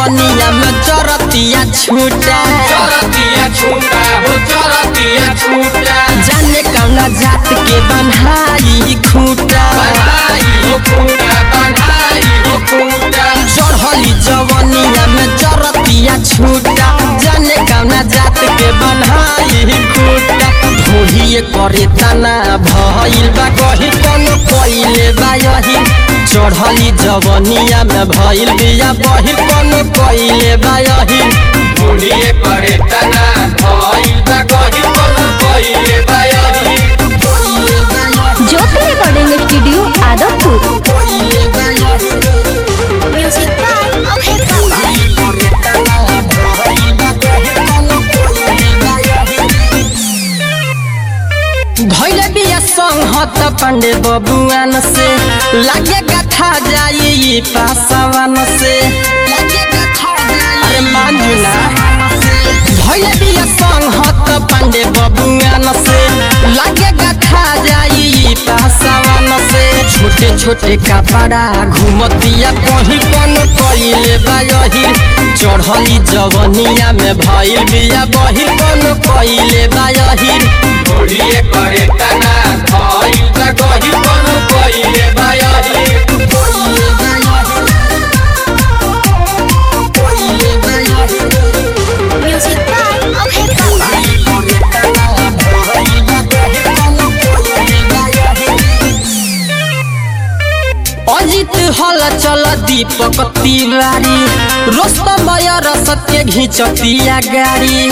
जवनिया में चरतिया छूटा चरतिया छूटा हो चरतिया छूटा जाने कौना जात के बन्हाई खूटा बन्हाई हो खूटा बन्हाई हो खूटा चढ़ली जवनिया में चरतिया छूटा जाने कौना जात के बन्हाई खूटा धोहिए करे तना भइल बा कही कोनो कइले बा यही चढ़ली जवनिया में भइल बिया बहिल कोनो कइले बा यही बुढ़िए पड़े तना भइल बा कही कोनो कइले बायही Jyoti recording studio Adampur Music by Abhay Baba. धैले बिया संहत पांडे बबुआन से लागे कथा जाई पासवान से अरे मानू ना धैले बिया संहत पांडे बबुआन से लागे कथा जाई पासवान से छोटे छोटे कपड़ा घुमतिया कहीं कौन कइले बायही चढ़ली जवनिया में भइल बिया बहिल कौन कइले बायही बुढ़िए पड़े तना भइल बा कही कोनो कइले बायही Music by Abhay Baba. Ajit हल चल दीपक तिवारी रोस्तम रसत के घिचतिया गाड़ी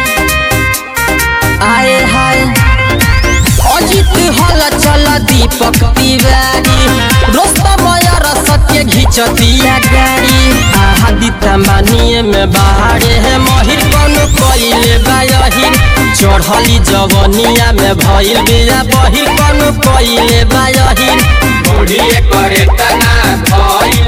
आए हाय अजित हल चल दीपक तिवारी रोस्तम रसत के घिचतिया गाड़ी आदित्य मानिए में बाहरे है महिर कौन कइले बायहिर चढ़ली जवनिया में भइल बिया बहिर कौन कइले बायहिर बुढ़िए पड़े तना भइल